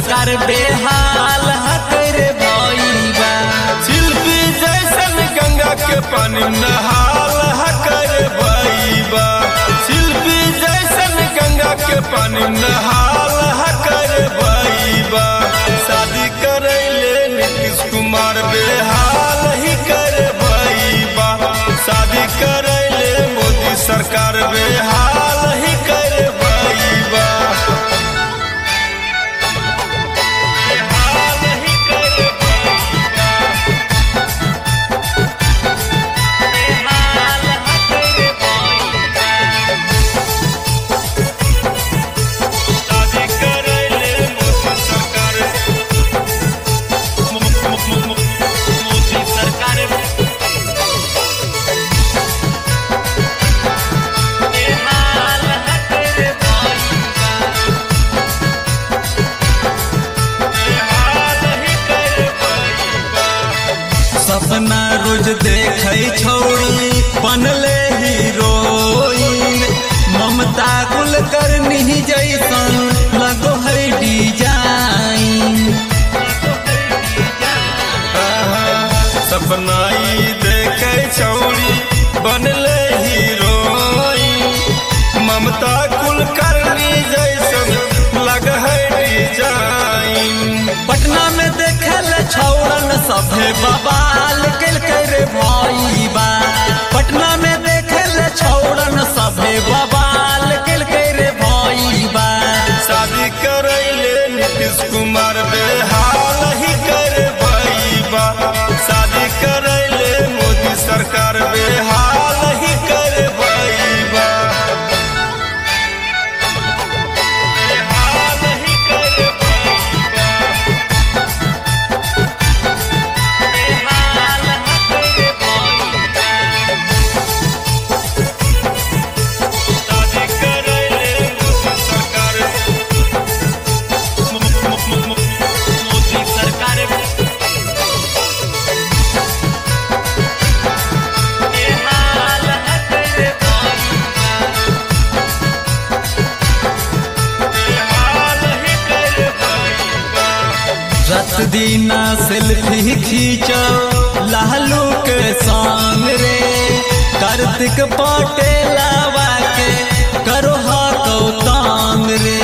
सरकार बेहाल हकर भइबा शिल्पी जैसन गंगा के पानी नहाल हकर भइबा शिल्पी जैसन गंगा के पानी नहाल हकर भइबा शादी करैले नीतीश कुमार बेहाल ही कर भइबा शादी करैले मोदी सरकार बेहाल ही कर भइबा बेहाल ही कर भइबा बेहाल हकर भइबा शादी करैले मोदी सरकार मोदी सरकार बेहाल हकर भइबा बेहाल ही कर भइबा सपना रोज देखे छोड़ी बनले हीरोइन ममता कुलकर्णी जैसन लगो है डिजाइन सपना ई देखे छौड़ी बनले हीरोइन ममता कुलकर्णी जैसन लग है डिजाइन पटना में देखल छौड़न सभे बवाल कल कर भइबा पटना में देखल छौड़न सभे बवाल कल कर भइबा शादी करैले नीतीश कुमार बेहाल ही कर भइबा शादी करैले मोदी सरकार बेहाल ही कर भइबा बेहाल ही कर भइबा बेहाल हकर भइबा शादी करैले मोदी सरकार मोदी सरकार बेहाल हकर भइबा बेहाल ही कर भइबा रत दीना सेल्फी खींचो लालू के संग रे कार्तिक पटेलावा के करो हा कौतांग रे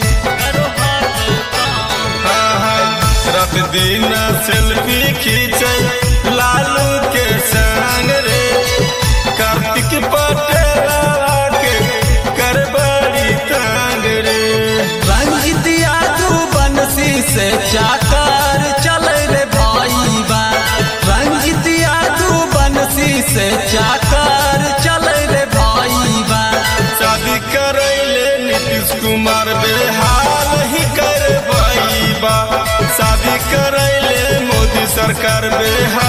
रात दिन सेल्फी खींचे लालू के संग रे कार्तिक पटेल के कर बड़ी तंग रे रंजित यादू बंसी से चाकर चल रे भाईबा रंजित यादू बंसी से चाकर चल रे भाईबा शादी करैले नीतीश कुमार बेहाल ही कर भइबा शादी करैले मोदी सरकार बेहाल